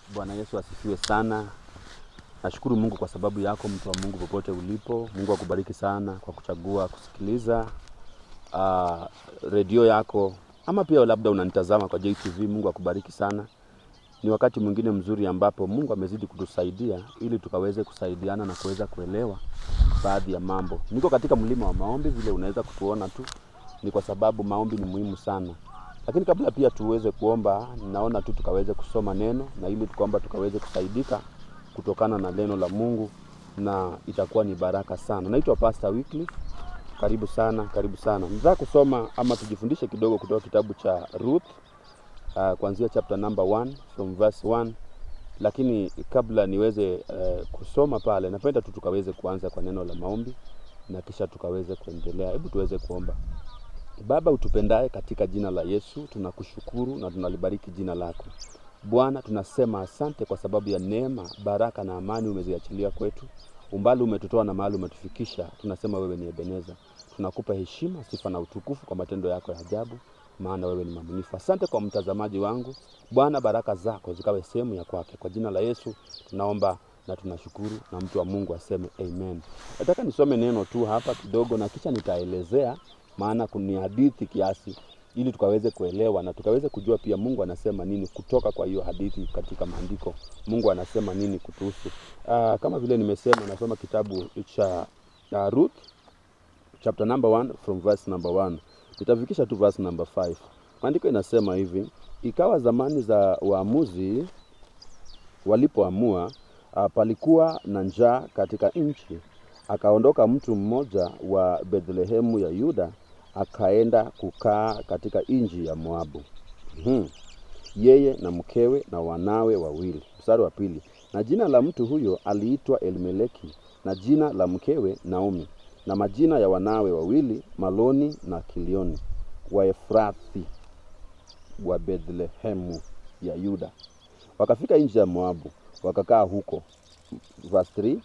Bwana Yesu asifiwe sana. Nashukuru Mungu kwa sababu yako, mtu wa Mungu, popote ulipo. Mungu akubariki sana kwa kuchagua kusikiliza uh, redio yako, ama pia labda unanitazama kwa JTV. Mungu akubariki sana. Ni wakati mwingine mzuri ambapo Mungu amezidi kutusaidia ili tukaweze kusaidiana na kuweza kuelewa baadhi ya mambo. Niko katika mlima wa maombi, vile unaweza kutuona tu, ni kwa sababu maombi ni muhimu sana. Lakini kabla pia tuweze kuomba, naona tu tukaweze kusoma neno na ili kwamba tukaweze kusaidika kutokana na neno la Mungu na itakuwa ni baraka sana. Naitwa Pastor Wycliffe. Karibu sana, karibu sana. Nataka kusoma ama tujifundishe kidogo kutoka kitabu cha Ruth uh, kuanzia chapter number 1 from verse 1 lakini kabla niweze uh, kusoma pale, napenda tu tukaweze kuanza kwa neno la maombi na kisha tukaweze kuendelea. Hebu tuweze kuomba. Baba utupendaye, katika jina la Yesu tunakushukuru na tunalibariki jina lako Bwana. Tunasema asante kwa sababu ya neema, baraka na amani umeziachilia kwetu. Umbali umetutoa na mahali umetufikisha, tunasema wewe ni Ebeneza. Tunakupa heshima, sifa na utukufu kwa matendo yako ya ajabu, maana wewe ni mwaminifu. Asante kwa mtazamaji wangu Bwana, baraka zako zikawe sehemu ya kwake. Kwa jina la Yesu tunaomba na tunashukuru, na mtu wa Mungu aseme amen. Nataka nisome neno tu hapa kidogo, na kisha nitaelezea maana ni hadithi kiasi, ili tukaweze kuelewa na tukaweze kujua pia Mungu anasema nini kutoka kwa hiyo hadithi katika maandiko. Mungu anasema nini kutuhusu. Uh, kama vile nimesema, nasoma kitabu cha uh, Ruth chapter number 1 from verse number 1 nitafikisha tu verse number 5. Maandiko inasema hivi: ikawa zamani za waamuzi walipoamua, uh, palikuwa na njaa katika nchi akaondoka mtu mmoja wa Bethlehemu ya Yuda akaenda kukaa katika nchi ya Moabu. Hmm. Yeye na mkewe na wanawe wawili. Mstari wa pili, na jina la mtu huyo aliitwa Elimeleki na jina la mkewe Naomi, na majina ya wanawe wawili Maloni na Kilioni, Waefrathi wa Bethlehemu ya Yuda. Wakafika nchi ya Moabu wakakaa huko. Verse 3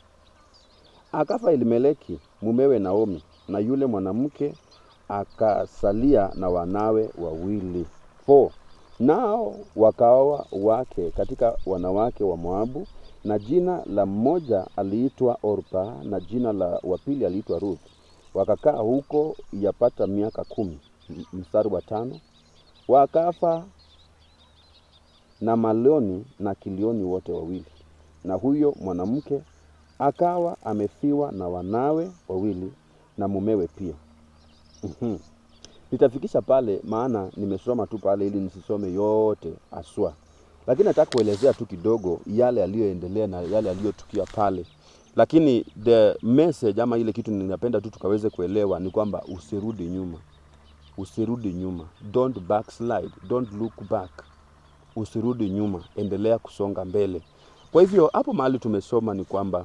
Akafa Elimeleki mumewe Naomi, na yule mwanamke akasalia na wanawe wawili. Four. Nao wakaoa wake katika wanawake wa Moabu, na jina la mmoja aliitwa Orpa na jina la wapili aliitwa Ruth. Wakakaa huko yapata miaka kumi. Mstari wa tano. Wakafa na Maloni na Kilioni wote wawili, na huyo mwanamke akawa amefiwa na wanawe wawili na mumewe pia. mm-hmm. Nitafikisha pale, maana nimesoma tu pale ili nisisome yote aswa, lakini nataka kuelezea tu kidogo yale yaliyoendelea na yale yaliyotukia pale, lakini the message ama ile kitu ninapenda tu tukaweze kuelewa ni kwamba usirudi nyuma, usirudi nyuma, don't backslide, don't look back, usirudi nyuma, endelea kusonga mbele. Kwa hivyo hapo mahali tumesoma ni kwamba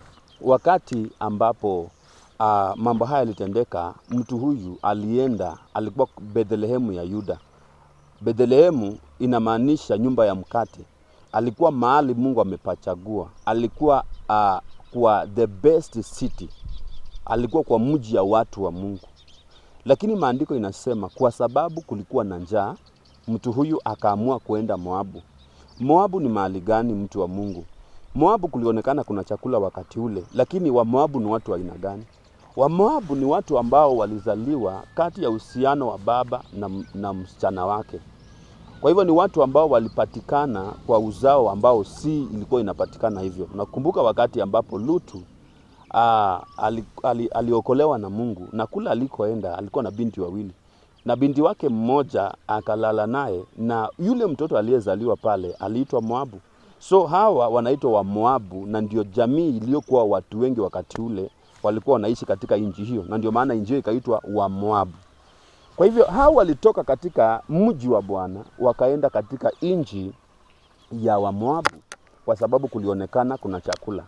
wakati ambapo uh, mambo haya yalitendeka, mtu huyu alienda, alikuwa Bethlehemu ya Yuda. Bethlehemu inamaanisha nyumba ya mkate. Alikuwa mahali Mungu amepachagua, alikuwa uh, kwa the best city, alikuwa kwa mji ya watu wa Mungu. Lakini maandiko inasema kwa sababu kulikuwa na njaa, mtu huyu akaamua kuenda Moabu. Moabu ni mahali gani, mtu wa Mungu? Moabu kulionekana kuna chakula wakati ule, lakini Wamoabu ni watu wa aina gani? Wamoabu ni watu ambao walizaliwa kati ya uhusiano wa baba na, na msichana wake. Kwa hivyo ni watu ambao walipatikana kwa uzao ambao si ilikuwa inapatikana hivyo. Nakumbuka wakati ambapo Lutu aa, ali, ali, aliokolewa na Mungu na kula alikoenda alikuwa na binti wawili na binti wake mmoja akalala naye, na yule mtoto aliyezaliwa pale aliitwa Moabu. So hawa wanaitwa wa Moabu na ndio jamii iliyokuwa watu wengi wakati ule walikuwa wanaishi katika nchi hiyo, na ndio maana nchi hiyo ikaitwa wa Moabu. Kwa hivyo hawa walitoka katika mji wa Bwana wakaenda katika nchi ya wa Moabu kwa sababu kulionekana kuna chakula.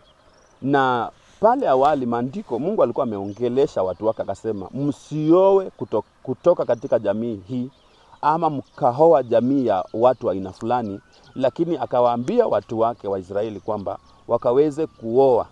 Na pale awali maandiko, Mungu alikuwa ameongelesha watu wake akasema, msioe kutoka, kutoka katika jamii hii ama mkaoa jamii ya watu wa aina fulani, lakini akawaambia watu wake Waisraeli kwamba wakaweze kuoa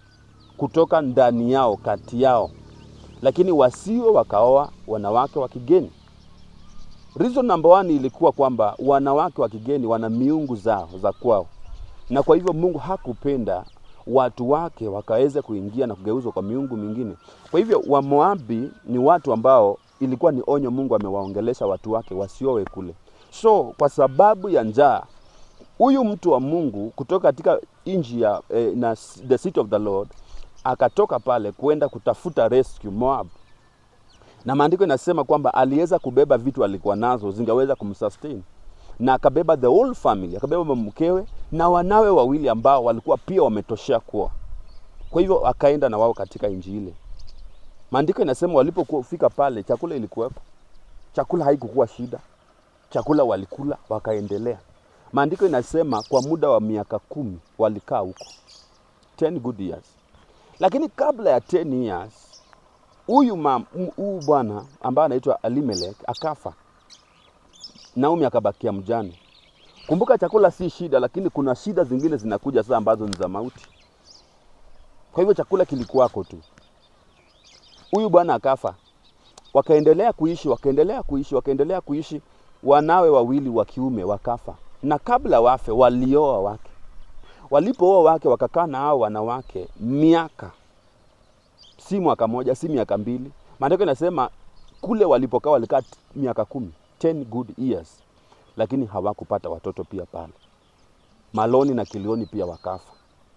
kutoka ndani yao kati yao, lakini wasiwe wakaoa wanawake wa kigeni. Reason number one ilikuwa kwamba wanawake wa kigeni wana miungu zao za kwao, na kwa hivyo Mungu hakupenda watu wake wakaweza kuingia na kugeuzwa kwa miungu mingine. Kwa hivyo Wamoabi ni watu ambao ilikuwa ni onyo Mungu amewaongelesha watu wake wasiowe kule. So kwa sababu ya njaa huyu mtu wa Mungu kutoka katika nchi ya eh, na the city of the Lord akatoka pale kwenda kutafuta rescue Moab, na maandiko inasema kwamba aliweza kubeba vitu alikuwa nazo zingeweza kumsustain, na akabeba the whole family, akabeba mkewe na wanawe wawili ambao walikuwa pia wametoshea kuoa. Kwa hivyo akaenda na wao katika nchi ile. Maandiko inasema walipofika pale, chakula ilikuwepo, chakula haikukuwa shida, chakula walikula wakaendelea. Maandiko inasema kwa muda wa miaka kumi walikaa huko 10 good years, lakini kabla ya 10 years huyu mam- m- huyu bwana ambaye anaitwa Elimelech akafa, Naomi akabakia mjane. Kumbuka chakula si shida, lakini kuna shida zingine zinakuja sasa ambazo ni za mauti. Kwa hivyo chakula kilikuwako tu. Huyu bwana akafa, wakaendelea kuishi, wakaendelea kuishi, wakaendelea kuishi. Wanawe wawili wa kiume wakafa, na kabla wafe walioa wake. Walipooa wake, wakakaa na hao wanawake miaka, si mwaka moja, si miaka mbili. Maandiko inasema kule walipokaa walikaa t- miaka kumi, 10 good years, lakini hawakupata watoto pia pale. Maloni na Kilioni pia wakafa.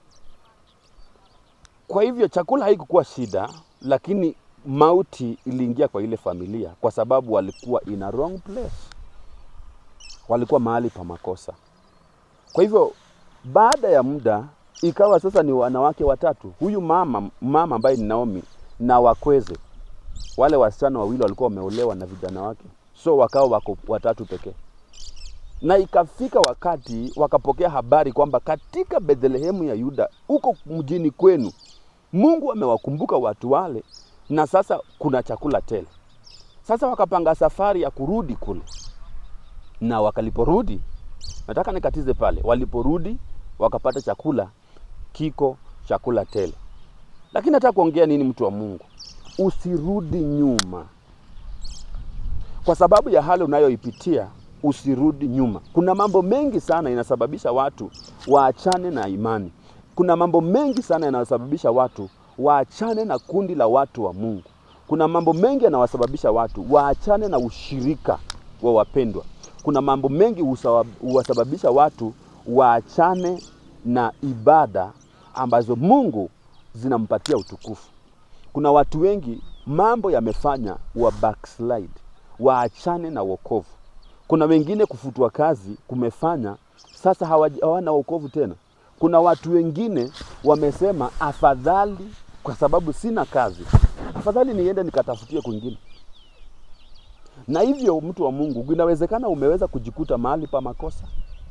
Kwa hivyo chakula haikukuwa shida, lakini mauti iliingia kwa ile familia kwa sababu walikuwa in a wrong place, walikuwa mahali pa makosa. Kwa hivyo baada ya muda ikawa sasa ni wanawake watatu, huyu mama mama ambaye ni Naomi na wakweze, wale wasichana wawili walikuwa wameolewa na vijana wake, so wakawa wako watatu pekee na ikafika wakati wakapokea habari kwamba katika Bethlehemu ya Yuda huko mjini kwenu Mungu amewakumbuka watu wale, na sasa kuna chakula tele. Sasa wakapanga safari ya kurudi kule, na wakaliporudi, nataka nikatize pale, waliporudi wakapata chakula kiko chakula tele. Lakini nataka kuongea nini, mtu wa Mungu, usirudi nyuma kwa sababu ya hali unayoipitia usirudi nyuma. Kuna mambo mengi sana inasababisha watu waachane na imani. Kuna mambo mengi sana yanayosababisha watu waachane na kundi la watu wa Mungu. Kuna mambo mengi yanawasababisha watu waachane na ushirika wa wapendwa. Kuna mambo mengi husawa- huwasababisha watu waachane na ibada ambazo Mungu zinampatia utukufu. Kuna watu wengi mambo yamefanya wa backslide, waachane na wokovu. Kuna wengine kufutwa kazi kumefanya sasa hawaji- hawana wokovu tena. Kuna watu wengine wamesema afadhali, kwa sababu sina kazi, afadhali niende nikatafutie kwingine. Na hivyo, mtu wa Mungu, inawezekana umeweza kujikuta mahali pa makosa,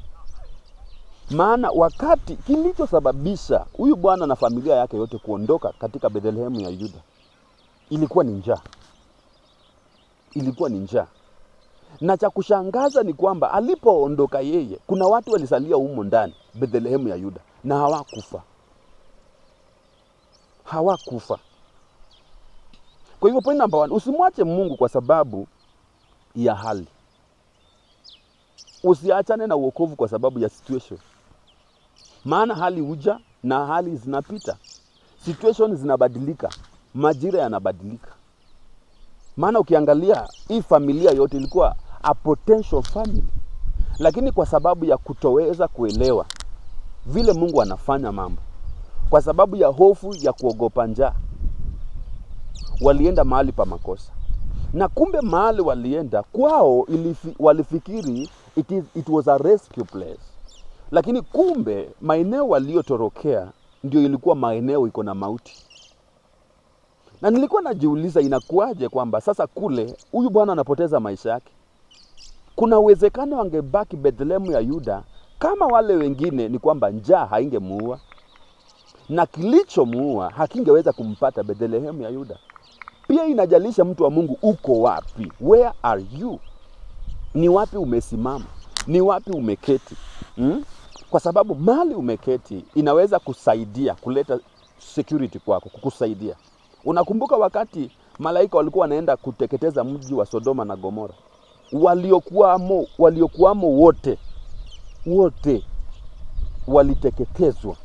maana wakati kilichosababisha huyu bwana na familia yake yote kuondoka katika Bethlehemu ya Yuda ilikuwa ni njaa, ilikuwa ni njaa na cha kushangaza ni kwamba alipoondoka yeye, kuna watu walisalia humo ndani Bethlehemu ya Yuda na hawakufa, hawakufa. Kwa hivyo point number one, usimwache Mungu kwa sababu ya hali. Usiachane na uokovu kwa sababu ya situation, maana hali huja na hali zinapita, situation zinabadilika, majira yanabadilika. Maana ukiangalia hii familia yote ilikuwa a potential family, lakini kwa sababu ya kutoweza kuelewa vile Mungu anafanya mambo, kwa sababu ya hofu ya kuogopa njaa, walienda mahali pa makosa, na kumbe mahali walienda kwao ilifi, walifikiri it, is, it was a rescue place, lakini kumbe maeneo waliotorokea ndio ilikuwa maeneo iko na mauti na nilikuwa najiuliza inakuwaje kwamba sasa kule huyu bwana anapoteza maisha yake. Kuna uwezekano angebaki Bethlehemu ya Yuda kama wale wengine, ni kwamba njaa haingemuua na kilichomuua hakingeweza kumpata Bethlehemu ya Yuda. Pia inajalisha mtu wa Mungu, uko wapi? Where are you? Ni wapi umesimama? Ni wapi umeketi? Hmm? Kwa sababu mali umeketi inaweza kusaidia kuleta security kwako, kukusaidia Unakumbuka wakati malaika walikuwa wanaenda kuteketeza mji wa Sodoma na Gomora, waliokuwamo waliokuwamo wote wote waliteketezwa.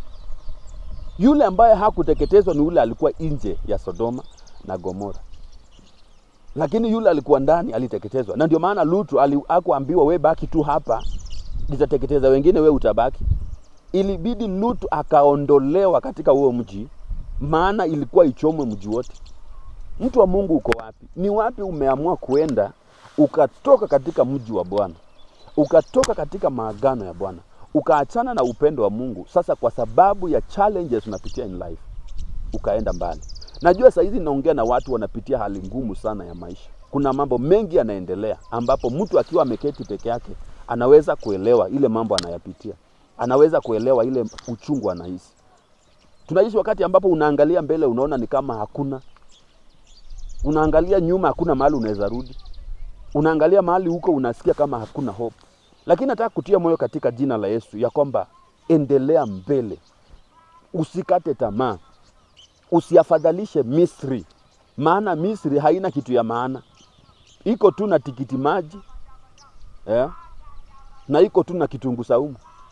Yule ambaye hakuteketezwa ni yule alikuwa nje ya Sodoma na Gomora, lakini yule alikuwa ndani aliteketezwa. Na ndio maana Lutu ali- hakuambiwa we baki tu hapa, nitateketeza wengine, we utabaki. Ilibidi Lutu akaondolewa katika huo mji, maana ilikuwa ichomwe mji wote. Mtu wa Mungu uko wapi? Ni wapi umeamua kuenda ukatoka katika mji wa Bwana, ukatoka katika maagano ya Bwana, ukaachana na upendo wa Mungu, sasa kwa sababu ya challenges unapitia in life ukaenda mbali. Najua saa hizi naongea na watu wanapitia hali ngumu sana ya maisha. Kuna mambo mengi yanaendelea, ambapo mtu akiwa ameketi peke yake anaweza kuelewa ile mambo anayapitia, anaweza kuelewa ile uchungu anahisi. Tunaishi wakati ambapo unaangalia mbele, unaona ni kama hakuna, unaangalia nyuma, hakuna mahali unaweza rudi, unaangalia mahali huko, unasikia kama hakuna hope. Lakini nataka kutia moyo katika jina la Yesu ya kwamba endelea mbele, usikate tamaa, usiafadhalishe Misri, maana Misri haina kitu ya maana, iko tu na tikiti maji eh, na iko tu na kitunguu saumu.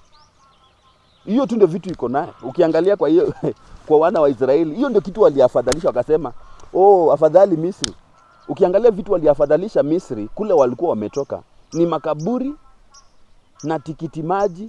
Hiyo tu ndio vitu iko naye. Ukiangalia kwa hiyo kwa wana wa Israeli, hiyo ndio kitu waliafadhalisha, wakasema oh, afadhali Misri. Ukiangalia vitu waliafadhalisha Misri, kule walikuwa wametoka ni makaburi na tikiti maji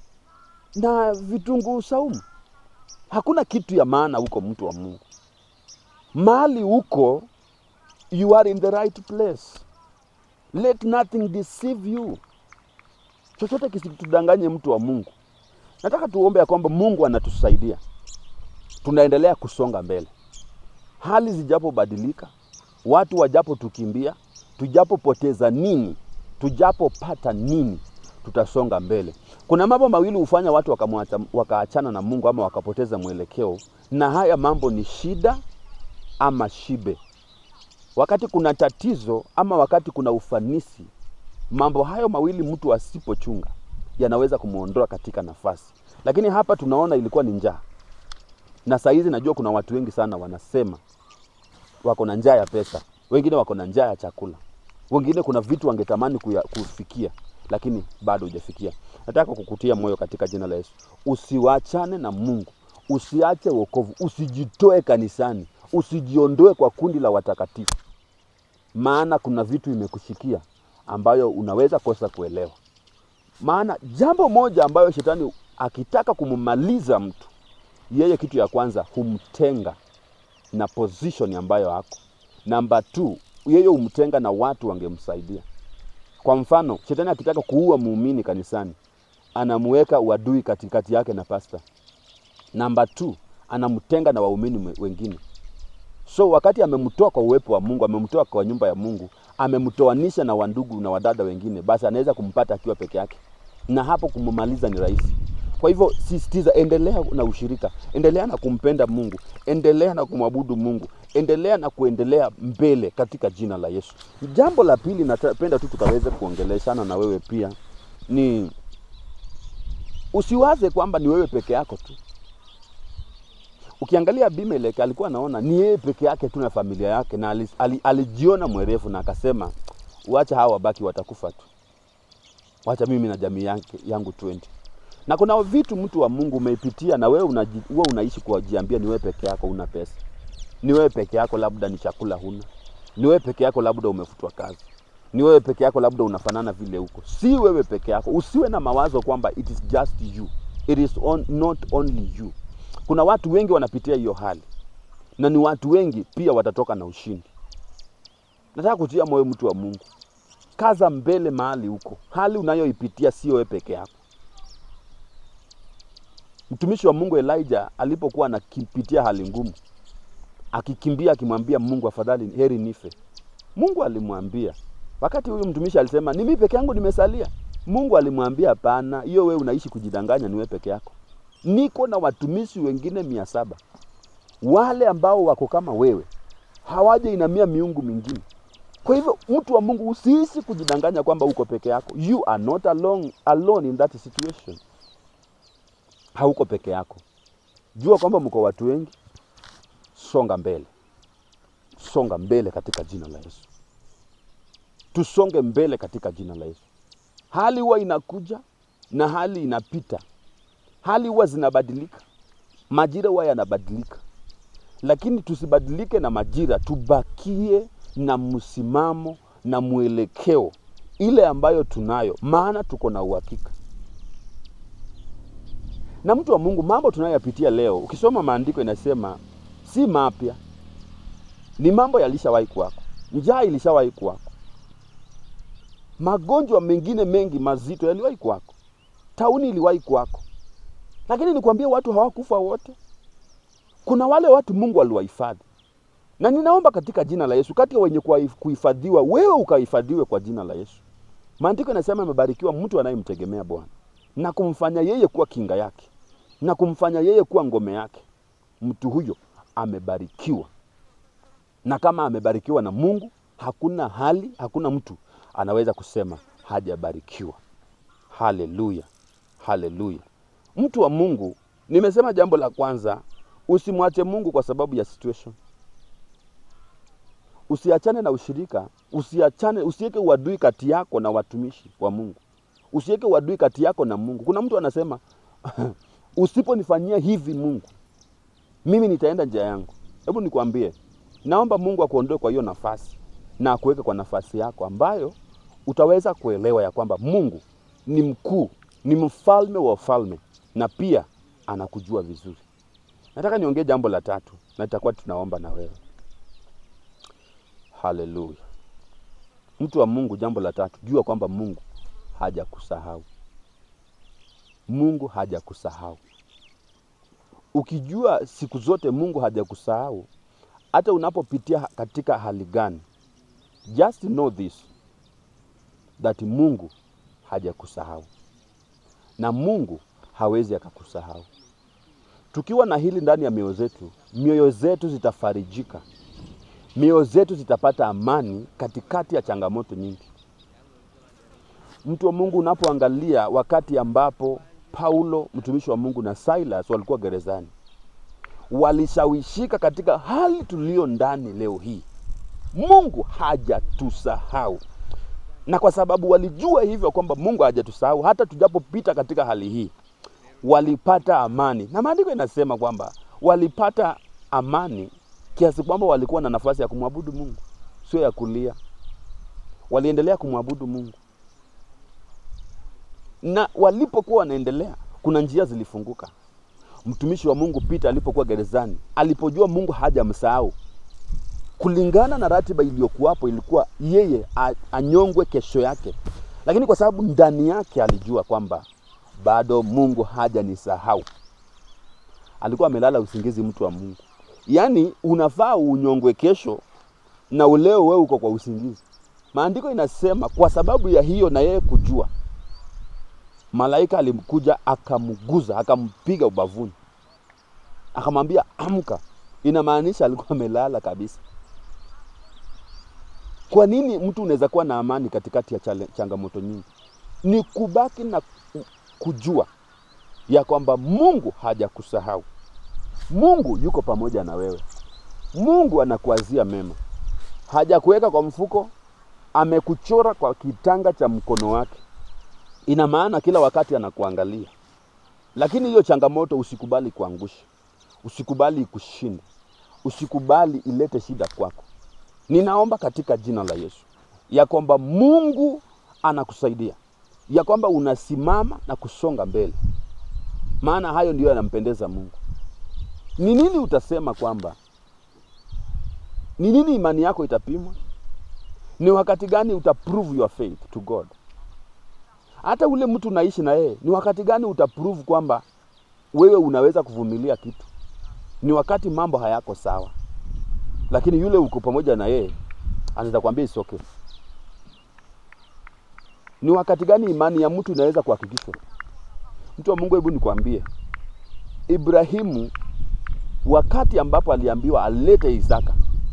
na vitunguu saumu. Hakuna kitu ya maana huko, mtu wa Mungu. Mahali huko, you are in the right place. Let nothing deceive you. Chochote kisitudanganye, mtu wa Mungu. Nataka tuombe ya kwamba Mungu anatusaidia, tunaendelea kusonga mbele, hali zijapobadilika, watu wajapotukimbia, tujapopoteza nini, tujapopata nini, tutasonga mbele. Kuna mambo mawili hufanya watu wakamwacha, wakaachana na Mungu ama wakapoteza mwelekeo, na haya mambo ni shida ama shibe. Wakati kuna tatizo ama wakati kuna ufanisi, mambo hayo mawili mtu asipochunga yanaweza kumwondoa katika nafasi. Lakini hapa tunaona ilikuwa ni njaa, na saa hizi najua kuna watu wengi sana wanasema wako na njaa ya pesa, wengine wako na njaa ya chakula, wengine kuna vitu wangetamani kuya, kufikia lakini bado hujafikia. Nataka kukutia moyo katika jina la Yesu, usiwachane na Mungu, usiache wokovu, usijitoe kanisani, usijiondoe kwa kundi la watakatifu, maana kuna vitu imekushikia ambayo unaweza kosa kuelewa. Maana jambo moja ambayo shetani akitaka kummaliza mtu, yeye kitu ya kwanza humtenga na position ambayo ako. Namba two, yeye humtenga na watu wangemsaidia. Kwa mfano, shetani akitaka kuua muumini kanisani, anamuweka uadui katikati yake na pasta. Namba two, anamtenga na waumini mwe- wengine. So wakati amemtoa kwa uwepo wa Mungu, amemtoa kwa nyumba ya Mungu, amemtoanisha na wandugu na wadada wengine, basi anaweza kumpata akiwa peke yake, na hapo kummaliza ni rahisi. Kwa hivyo sisitiza, endelea na ushirika, endelea na kumpenda Mungu, endelea na kumwabudu Mungu, endelea na kuendelea mbele katika jina la Yesu. Jambo la pili napenda tu tukaweze kuongeleshana na wewe pia ni usiwaze kwamba ni wewe peke yako tu. Ukiangalia Abimeleki alikuwa anaona ni yeye peke yake tu na familia yake, na ali- ali- alijiona mwerevu na akasema, wacha hawa wabaki, watakufa tu, wacha mimi na jamii yake, yangu 20 na kuna vitu mtu wa Mungu umeipitia na wewe unaji, wewe unaishi kujiambia ni wewe peke yako una pesa, ni wewe peke yako labda ni chakula huna, ni wewe peke yako labda umefutwa kazi, ni wewe peke yako labda unafanana vile huko. Si wewe peke yako, usiwe na mawazo kwamba it is just you, it is on, not only you. Kuna watu wengi wanapitia hiyo hali na ni watu wengi pia watatoka na ushindi. Nataka kutia moyo mtu wa Mungu, kaza mbele mahali huko. Hali unayoipitia sio wewe peke yako. Mtumishi wa Mungu Elijah alipokuwa anakipitia hali ngumu, akikimbia akimwambia Mungu, afadhali heri nife. Mungu alimwambia, wakati huyu mtumishi alisema ni mimi peke yangu nimesalia, Mungu alimwambia hapana, hiyo wewe unaishi kujidanganya, ni wewe peke yako. Niko na watumishi wengine mia saba wale ambao wako kama wewe, hawaja inamia miungu mingine. Kwa hivyo mtu wa Mungu, usiishi kujidanganya kwamba uko peke yako. You are not alone, alone in that situation. Hauko peke yako. Jua kwamba mko watu wengi, songa mbele, songa mbele katika jina la Yesu. tusonge mbele katika jina la Yesu. Hali huwa inakuja na hali inapita, hali huwa zinabadilika, majira huwa yanabadilika, lakini tusibadilike na majira, tubakie na msimamo na mwelekeo ile ambayo tunayo, maana tuko na uhakika. Na mtu wa Mungu, mambo tunayoyapitia leo, ukisoma maandiko inasema si mapya, ni mambo yalishawahi kuwako. Njaa ilishawahi kuwako, magonjwa mengine mengi mazito yaliwahi kuwako, tauni iliwahi kuwako, lakini nikwambie, watu hawakufa wote. Kuna wale watu Mungu aliwahifadhi, na ninaomba katika jina la Yesu, kati ya wenye kuhifadhiwa, wewe ukahifadhiwe kwa jina la Yesu. Maandiko yanasema amebarikiwa mtu anayemtegemea Bwana na kumfanya yeye kuwa kinga yake na kumfanya yeye kuwa ngome yake. Mtu huyo amebarikiwa, na kama amebarikiwa na Mungu, hakuna hali, hakuna mtu anaweza kusema hajabarikiwa. Haleluya, haleluya. Mtu wa Mungu, nimesema jambo la kwanza, usimwache Mungu kwa sababu ya situation. Usiachane na ushirika, usiachane, usiweke uadui kati yako na watumishi wa Mungu, usiweke uadui kati yako na Mungu. Kuna mtu anasema usiponifanyia hivi Mungu, mimi nitaenda njia yangu. Hebu nikwambie, naomba Mungu akuondoe kwa hiyo nafasi na akuweke kwa nafasi yako ambayo utaweza kuelewa ya kwamba Mungu ni mkuu, ni mfalme wa ufalme na pia anakujua vizuri. Nataka niongee jambo la tatu na tutakuwa tunaomba na wewe. Haleluya. Mtu wa Mungu, jambo la tatu, jua kwamba Mungu hajakusahau. Mungu hajakusahau. Ukijua siku zote Mungu hajakusahau, hata unapopitia katika hali gani, just know this that Mungu hajakusahau na Mungu hawezi akakusahau. Tukiwa na hili ndani ya mioyo zetu, mioyo zetu zitafarijika, mioyo zetu zitapata amani katikati ya changamoto nyingi. Mtu wa Mungu, unapoangalia wakati ambapo Paulo mtumishi wa Mungu na Silas walikuwa gerezani, walishawishika katika hali tulio ndani leo hii. Mungu hajatusahau, na kwa sababu walijua hivyo kwamba Mungu hajatusahau, hata tujapopita katika hali hii, walipata amani, na maandiko inasema kwamba walipata amani kiasi kwamba walikuwa na nafasi ya kumwabudu Mungu, sio ya kulia. Waliendelea kumwabudu Mungu na walipokuwa wanaendelea, kuna njia zilifunguka. Mtumishi wa Mungu Peter alipokuwa gerezani, alipojua Mungu hajamsahau, kulingana na ratiba iliyokuwapo, ilikuwa yeye anyongwe kesho yake, lakini kwa sababu ndani yake alijua kwamba bado Mungu hajanisahau, alikuwa amelala usingizi. Mtu wa Mungu, yaani unafaa unyongwe kesho na uleo wewe uko kwa usingizi. Maandiko inasema kwa sababu ya hiyo na yeye kujua malaika alimkuja akamguza akampiga ubavuni akamwambia amka. Inamaanisha alikuwa amelala kabisa. Kwa nini mtu unaweza kuwa na amani katikati ya chale, changamoto nyingi? Ni kubaki na kujua ya kwamba Mungu hajakusahau. Mungu yuko pamoja na wewe. Mungu anakuazia mema, hajakuweka kwa mfuko, amekuchora kwa kitanga cha mkono wake ina maana kila wakati anakuangalia, lakini hiyo changamoto usikubali kuangusha, usikubali ikushinde, usikubali ilete shida kwako. Ninaomba katika jina la Yesu ya kwamba Mungu anakusaidia, ya kwamba unasimama na kusonga mbele, maana hayo ndiyo yanampendeza Mungu. Ni nini utasema kwamba, ni nini imani yako itapimwa? Ni wakati gani utaprove your faith to God? hata ule mtu unaishi na yeye, ni wakati gani utaprove kwamba wewe unaweza kuvumilia kitu? Ni wakati mambo hayako sawa, lakini yule uko pamoja na yeye anaweza kuambia it's okay. Ni wakati gani imani ya mtu inaweza kuhakikishwa? Mtu wa Mungu, hebu nikwambie, Ibrahimu wakati ambapo aliambiwa alete Isaka,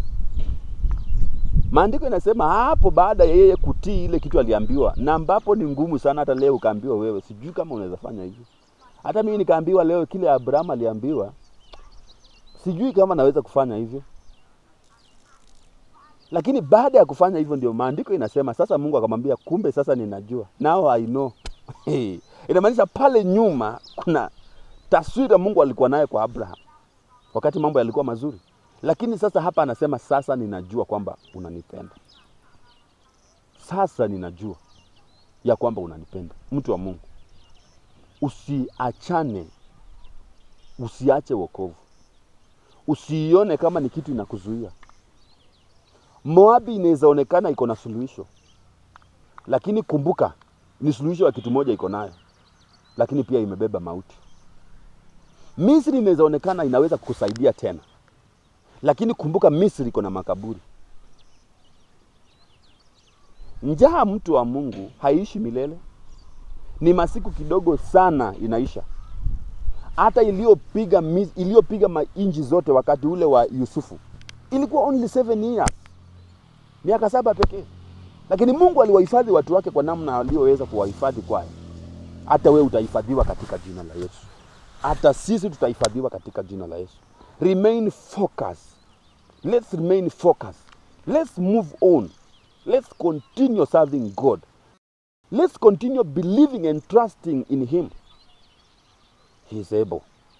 maandiko inasema hapo baada ya yeye kutii ile kitu aliambiwa, na ambapo ni ngumu sana. Hata leo ukaambiwa wewe, sijui kama unaweza fanya hivyo. Hata mimi nikaambiwa leo kile Abraham aliambiwa, sijui kama naweza kufanya hivyo. Lakini baada ya kufanya hivyo, ndio maandiko inasema sasa, Mungu akamwambia, kumbe sasa ninajua, now I know. Inamaanisha pale nyuma kuna taswira Mungu alikuwa naye kwa Abraham wakati mambo yalikuwa mazuri, lakini sasa hapa anasema sasa ninajua kwamba unanipenda. Sasa ninajua ya kwamba unanipenda. Mtu wa Mungu, usiachane, usiache wokovu, usiione kama ni kitu inakuzuia. Moabi inaweza onekana iko na suluhisho, lakini kumbuka ni suluhisho ya kitu moja iko nayo, lakini pia imebeba mauti. Misri inaweza onekana inaweza kukusaidia tena, lakini kumbuka Misri iko na makaburi. Njaa, mtu wa Mungu, haiishi milele, ni masiku kidogo sana inaisha. Hata iliyopiga Mis- iliyopiga mainji zote wakati ule wa Yusufu ilikuwa only seven years, miaka saba pekee, lakini Mungu aliwahifadhi watu wake kwa namna aliyoweza kuwahifadhi kwayo. Hata wewe utahifadhiwa katika jina la Yesu, hata sisi tutahifadhiwa katika jina la Yesu. Remain focused. Let's remain focused. Let's move on. Let's continue serving God. Let's continue believing and trusting in Him. He is able.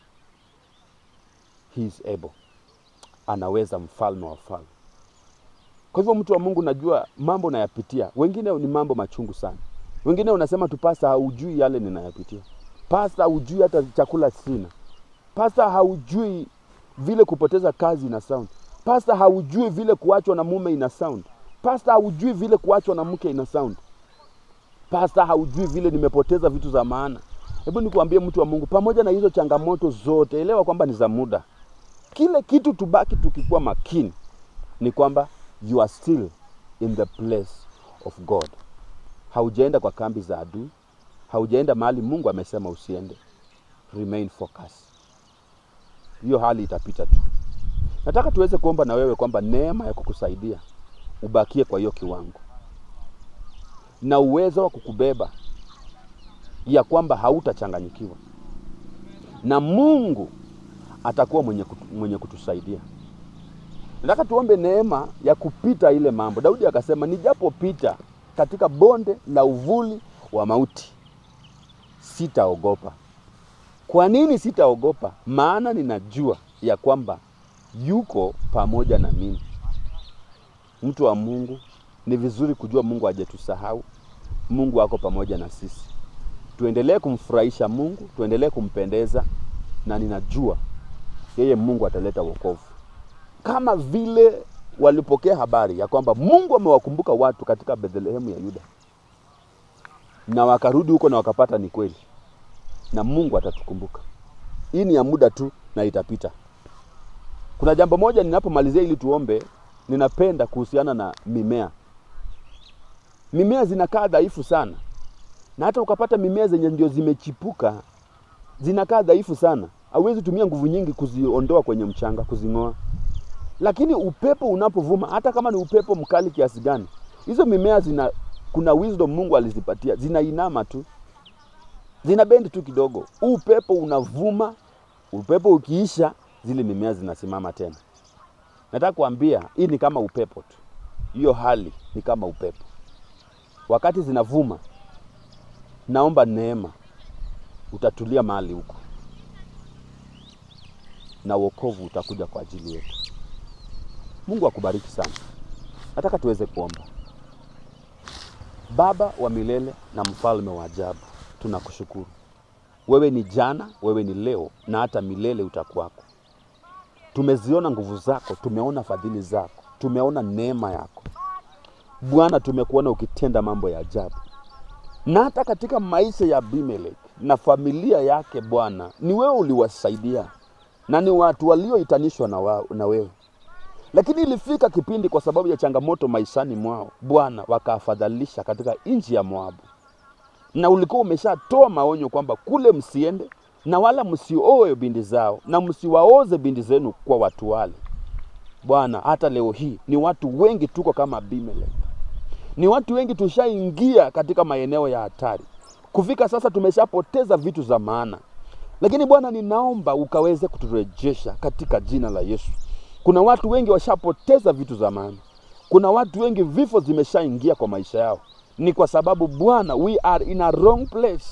He is able. Anaweza, mfalme wa falme. Kwa hivyo mtu wa Mungu, najua mambo nayapitia, wengine ni mambo machungu sana. Wengine unasema tu, pasta, haujui yale ninayapitia. Pasta, haujui hata chakula sina. Pasta, haujui vile kupoteza kazi ina sound. Pasta, haujui vile kuachwa na mume ina sound. Pasta, haujui vile kuachwa na mke ina sound. Pasta, haujui vile nimepoteza vitu za maana. Hebu nikuambie mtu wa Mungu, pamoja na hizo changamoto zote, elewa kwamba ni za muda. Kile kitu tubaki tukikuwa makini ni kwamba you are still in the place of God. Haujaenda kwa kambi za adui, haujaenda mahali Mungu amesema usiende. Remain focused. Hiyo hali itapita tu. Nataka tuweze kuomba na wewe kwamba neema ya kukusaidia ubakie kwa hiyo kiwango na uwezo wa kukubeba ya kwamba hautachanganyikiwa na Mungu atakuwa mwenye, kutu, mwenye kutusaidia. Nataka tuombe neema ya kupita ile mambo. Daudi akasema, nijapopita katika bonde la uvuli wa mauti sitaogopa. Kwa nini sitaogopa? Maana ninajua ya kwamba yuko pamoja na mimi. Mtu wa Mungu, ni vizuri kujua Mungu hajatusahau. Mungu ako pamoja na sisi. Tuendelee kumfurahisha Mungu, tuendelee kumpendeza, na ninajua yeye Mungu ataleta wokovu, kama vile walipokea habari ya kwamba Mungu amewakumbuka watu katika Bethlehemu ya Yuda, na wakarudi huko na wakapata ni kweli, na Mungu atatukumbuka. Hii ni ya muda tu na itapita. Kuna jambo moja ninapomalizia ili tuombe, ninapenda kuhusiana na mimea. Mimea zinakaa dhaifu sana, na hata ukapata mimea zenye ndio zimechipuka zinakaa dhaifu sana, hauwezi tumia nguvu nyingi kuziondoa kwenye mchanga, kuzing'oa. Lakini upepo unapovuma, hata kama ni upepo mkali kiasi gani, hizo mimea zina, kuna wisdom Mungu alizipatia, zinainama tu, zina bendi tu kidogo. Huu upepo unavuma, upepo ukiisha, zile mimea zinasimama tena. Nataka kuambia hii ni kama upepo tu, hiyo hali ni kama upepo. Wakati zinavuma, naomba neema, utatulia mahali huko na wokovu utakuja kwa ajili yetu. Mungu akubariki sana. Nataka tuweze kuomba. Baba wa milele na mfalme wa ajabu, tunakushukuru. Wewe ni jana, wewe ni leo na hata milele utakuwako. Tumeziona nguvu zako, tumeona fadhili zako, tumeona neema yako Bwana. Tumekuona ukitenda mambo ya ajabu, na hata katika maisha ya Abimeleki na familia yake Bwana, ni wewe uliwasaidia na ni watu walioitanishwa na, wa, na wewe lakini ilifika kipindi kwa sababu ya changamoto maishani mwao Bwana, wakaafadhalisha katika nchi ya Moabu, na ulikuwa umeshatoa maonyo kwamba kule msiende na wala msioe binti zao na msiwaoze binti zenu kwa watu wale. Bwana, hata leo hii ni watu wengi tuko kama Abimeleki, ni watu wengi tushaingia katika maeneo ya hatari. Kufika sasa tumeshapoteza vitu za maana, lakini Bwana, ninaomba ukaweze kuturejesha katika jina la Yesu. Kuna watu wengi washapoteza vitu za maana. Kuna watu wengi vifo zimeshaingia kwa maisha yao, ni kwa sababu Bwana, we are in a wrong place.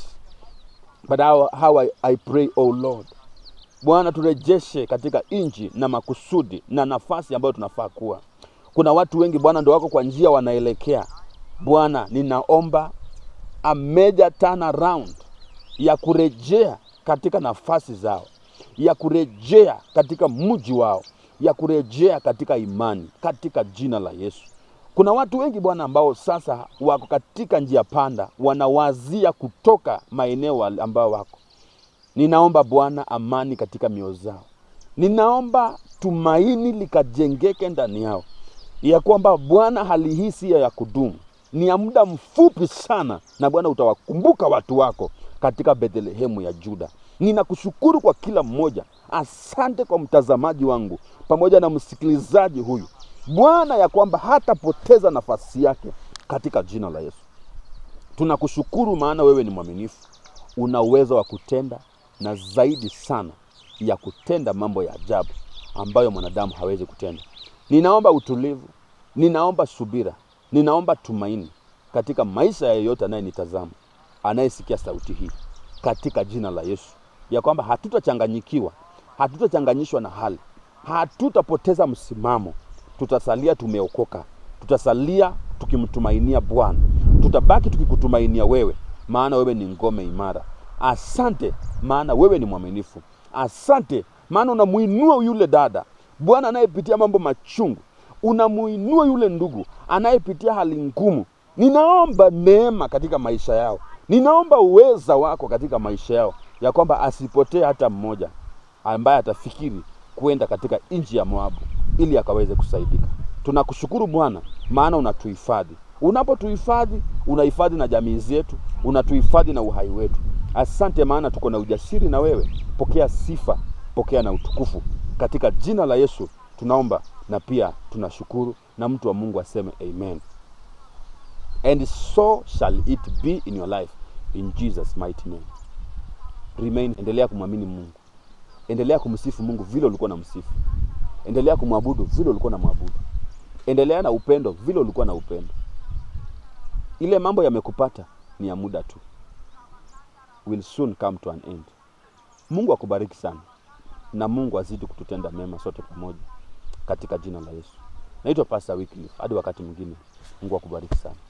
But how, how I, I pray oh Lord, Bwana turejeshe katika nchi na makusudi na nafasi ambayo tunafaa kuwa. Kuna watu wengi Bwana ndo wako kwa njia wanaelekea. Bwana, ninaomba a major turnaround ya kurejea katika nafasi zao, ya kurejea katika mji wao, ya kurejea katika imani, katika jina la Yesu. Kuna watu wengi Bwana ambao sasa wako katika njia panda, wanawazia kutoka maeneo ambao wako. Ninaomba Bwana amani katika mioyo zao, ninaomba tumaini likajengeke ndani yao, ya kwamba Bwana hali hii si ya kudumu, ni ya muda mfupi sana, na Bwana utawakumbuka watu wako katika Bethlehemu ya Juda. Ninakushukuru kwa kila mmoja. Asante kwa mtazamaji wangu pamoja na msikilizaji huyu Bwana, ya kwamba hatapoteza nafasi yake katika jina la Yesu. Tunakushukuru maana wewe ni mwaminifu, una uwezo wa kutenda na zaidi sana ya kutenda mambo ya ajabu ambayo mwanadamu hawezi kutenda. Ninaomba utulivu, ninaomba subira, ninaomba tumaini katika maisha ya yeyote anayenitazama, anayesikia sauti hii, katika jina la Yesu, ya kwamba hatutachanganyikiwa, hatutachanganyishwa na hali, hatutapoteza msimamo, tutasalia tumeokoka, tutasalia tukimtumainia Bwana, tutabaki tukikutumainia wewe, maana wewe ni ngome imara. Asante maana wewe ni mwaminifu. Asante maana unamuinua yule dada Bwana anayepitia mambo machungu, unamuinua yule ndugu anayepitia hali ngumu. Ninaomba neema katika maisha yao, ninaomba uweza wako katika maisha yao, ya kwamba asipotee hata mmoja ambaye atafikiri kwenda katika nchi ya Moabu ili akaweze kusaidika. Tunakushukuru Bwana, maana unatuhifadhi. Unapotuhifadhi, unahifadhi na jamii zetu, unatuhifadhi na uhai wetu. Asante maana tuko na ujasiri na wewe. Pokea sifa, pokea na utukufu katika jina la Yesu tunaomba na pia tunashukuru, na mtu wa Mungu aseme amen. And so shall it be in your life in Jesus mighty name. Remain, endelea kumwamini Mungu, endelea kumsifu Mungu vile ulikuwa na msifu, endelea kumwabudu vile ulikuwa na mwabudu, endelea na upendo vile ulikuwa na upendo. Ile mambo yamekupata ni ya muda tu, will soon come to an end. Mungu akubariki sana na Mungu azidi kututenda mema sote pamoja katika jina la Yesu. Naitwa Pastor Wycliffe. Hadi wakati mwingine, Mungu akubariki sana.